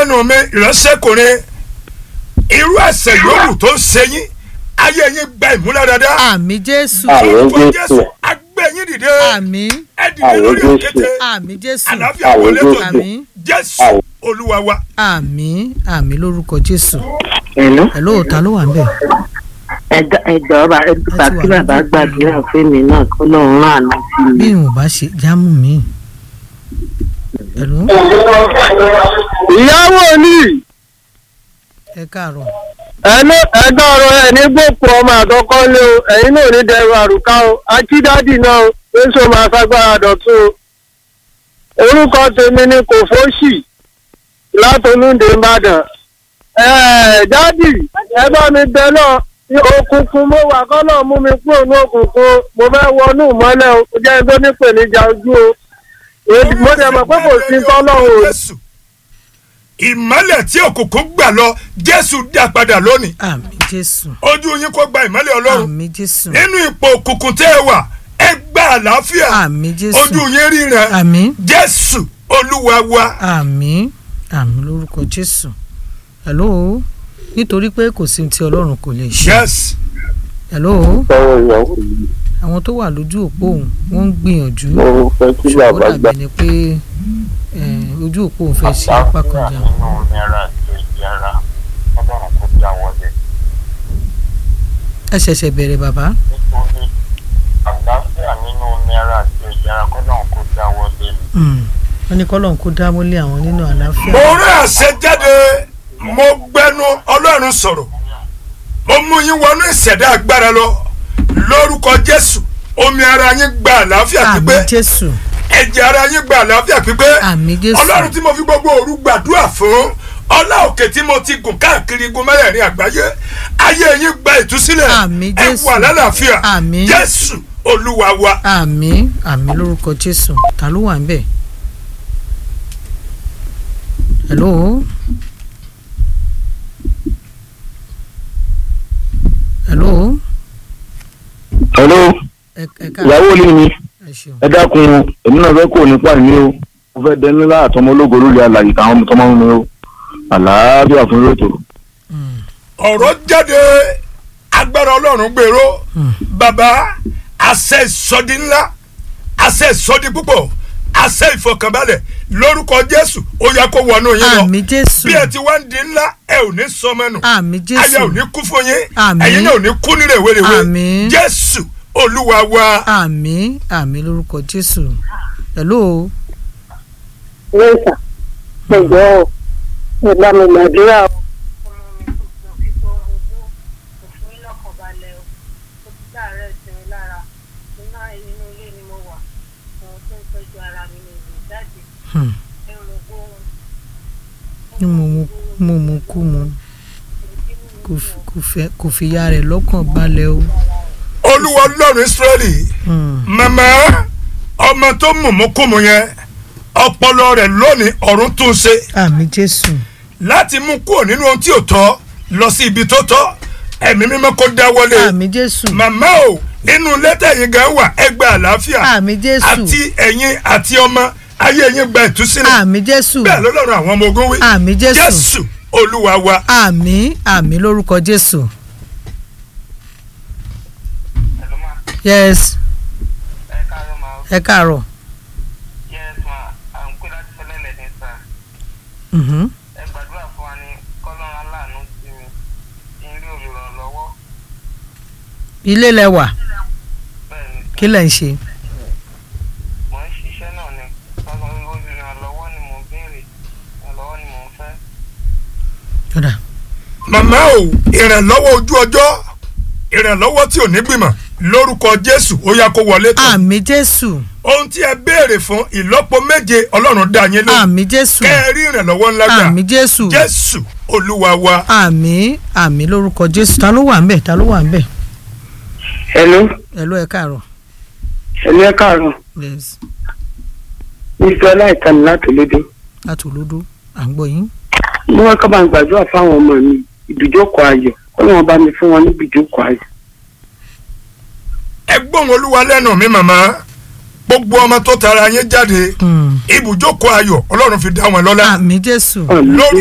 lẹ́nu mi ìránṣẹ́kùnrin irú ẹ̀ṣẹ̀ yòówù tó ń ṣe yín ayé yín gba ìmúláradá àmì jésù Àmín. orúkọ Jésù. jésù agbẹ́ yín dìde àmì ẹ dìde Àmín lórí Jésù. òkété àmì jésù àlàáfíà Àmín wọlé tó Jésù. àmì jésù Àmín. olúwa wa àmì àmì lórúkọ jésù Hello. ẹ lóòótọ́ ló wà ń bẹ̀. ẹjọ ẹjọ ọba ẹgbà kí bàbá gbàdúrà fẹmi náà kó lóun rán àná sí mi. bí n ò bá ṣe jámù mi. ẹ̀lú ìyàwó ni ẹ káàárọ̀ ẹnu ẹgbẹ́ ọ̀rọ̀ ẹ̀ ní gbòkú ọmọ àkọ́kọ́ lé o ẹ̀yin náà ní dẹrù àrùká o akídádì náà o èso máa fagbára dọ̀tún o orúkọ tèmi ni kò fóṣì látolúndé ìbàdàn ẹ̀ẹ́ dádì ẹ bá mi bẹ náà ní òkùnkùn mo wà kọ́ náà mú mi kúrò ní òkùnkùn mo fẹ́ wọnú ìmọ́lẹ̀ o ó jẹ́ ẹni tó nípèníjà ojú o mo dẹ̀ mọ̀ pé kò sí tọ́lọ́run o jésù ìmọ́lẹ̀ tí òkùnkùn gbà lọ jésù dá padà lónìí àmì jésù ojú yín kó gba ìmọ́lẹ̀ ọlọ́run àmì jésù nínú ipò òkùnkùn tẹ́ ẹ wà ẹ gba àlàáfíà àmì jésù ojú yín ríran àmì jésù olúwa wa àmì àmì lórúkọ jésù hello nítorí pé kò sí ohun tí ọlọ́run kò lè ṣe yes hello sọ̀rọ̀ ìyàwó yìí àwọn tó wà lójú òpó òun wọ́n ń gbìyànjú mo fẹ́ kí ṣùgbọ́n bàbá gbà dàbí ni pé eh, ojú òpó òun fẹ́ ṣe apá kan jà nínú náírà tó yára ọlọ́run kò já wọlé ẹ ṣẹ̀ṣẹ̀ bẹ̀rẹ̀ bàbá nítorí àlàáfíà nínú náírà tó yára kọ́lọ́run kò já wọlé ni. Mm. wọ́n ní kọ́lọ́run kó dáwọ́lé àwọn nínú àlàáfíà mo rán àṣẹ jáde mo gbẹnu ọlọ́run sọ̀rọ̀ mo mú yín wọnú ìṣẹ̀dá agbára lọ lórúkọ jésù omi ara yín gba àlàáfíà àmì pípé jésù ẹ̀jẹ̀ ara yín gba àlàáfíà pípé àmì jésù ọlọ́run tí mo fi gbogbo òru gbàdúrà fún ọlá òkè tí mo ti gùn káàkiri igun mẹ́rẹ̀ẹ̀rin àgbáyé ayé yín gba ìtúsílẹ̀ Àmín, ẹ Jésù. wà lálàáfíà Àmín. jésù olúwa wa àmì àmì lórúkọ jésù ta ló wà ń bẹ̀ hello hello hello ẹ ẹ ká ìyàwó ilé mi ẹ ṣeun ẹ dákun o èmi náà fẹ́ kó nípa mi o mo fẹ́ dẹni láà tọmọ ológo lórí alàyè táwọn ọmọ tọmọ mi o àlàáfíà fún rétò. Mm, ọ̀rọ̀ jáde agbára ọlọ́run gbèrò mm. bàbá àṣẹ ìsọdi ńlá àṣẹ ìsọdi púpọ̀ àṣẹ ìfọkànbalẹ̀ lórúkọ jésù ó yẹ kó wọnú yín lọ àmì jésù bí ẹ ti wá ń di ńlá ẹ ò ní sọmọnù àmì ayé ò jésù ní kú fún yín Àmín. ẹ̀yin náà ò ní kú ní rèwerèwe Àmín. jésù olúwa wa àmì àmì lórúkọ jésù hello lẹ́sà ẹ̀jọ̀ ò ẹ bá mi gbàdúrà o. Hmm. ní mo mu mo mu kú mu kò fi- kò fẹ́ kò fi ya rẹ̀ lọ́kàn balẹ̀ o. olúwa ọlọ́run israẹli Hmm. màmá ọmọ tó mùmúkùmù yẹn ọpọlọ rẹ̀ lónìí ọ̀run tún ṣe àmì jésù láti mú kúrò nínú ohun tí ò tọ́ lọ sí ibi tó tọ́ ẹ̀mí mímọ́ kó dáwọ́lé àmì jésù màmá o nínú lẹ́tà yín gan wà ẹ gba àlàáfíà àmì jésù àti ẹ̀yin àti ọmọ ayé yín gba ìtúsílẹ̀ àmì jésù bẹ́ẹ̀ lọ́lọ́run àwọn ọmọ ogun wí àmì jésù jésù olúwa wa àmì àmì lórúkọ jésù ẹ̀lú máa yes ẹ káàárọ̀ máa ẹ káàárọ̀ yes ma à ń pè láti fẹ́lẹ́lẹ̀ ní sà Mhm. ẹ gbàdúrà fún wa ní kọ́lọ́run aláàánú sí mi kí n rí olùrànlọ́wọ́ ilé lẹwà bẹ́ẹ̀ ni kí lẹ̀ ń ṣe mò ń ṣiṣẹ́ náà ni kọ́lọ́run olùrànlọ́wọ́ ni mò ń béèrè ìrànlọ́wọ́ ni mò ń fẹ́. Ọ̀dà. màmá o ìrànlọ́wọ́ ojú ọjọ́ ìrànlọ́wọ́ tí ò ní gbìmọ̀ lórúkọ jésù ó yá kó wọlé tán àmì jésù ohun tí ẹ béèrè fún ìlọ́po méje ọlọ́run dá yín lóhùn àmì jésù kẹ́ ẹ rí ìrànlọ́wọ́ ńlá gbà àmì jésù jésù olúwa wa àmì àmì lórúkọ jésù ta ló wà ń bẹ̀ ta ló wà ń bẹ̀ hello ẹ ló ẹ káàárọ̀ hello ẹ káàárọ̀ yes mr ọláìtàn láti lédè láti olódó à ń gbọ́ yín mo wá ká bá ń gbàdúrà fáwọn ọmọ mi ibùjókòó ayọ̀ kó lóun bá mi fún wọn ní ibùjókòó ayọ̀. ẹ gbóhùn olúwa lẹ́nu mi màmá gbogbo ọmọ tó tara yín jáde Hmm. ibùjókòó ayọ̀ ọlọ́run fi dá wọn lọ́lá àmì jésù àmì lórúkọ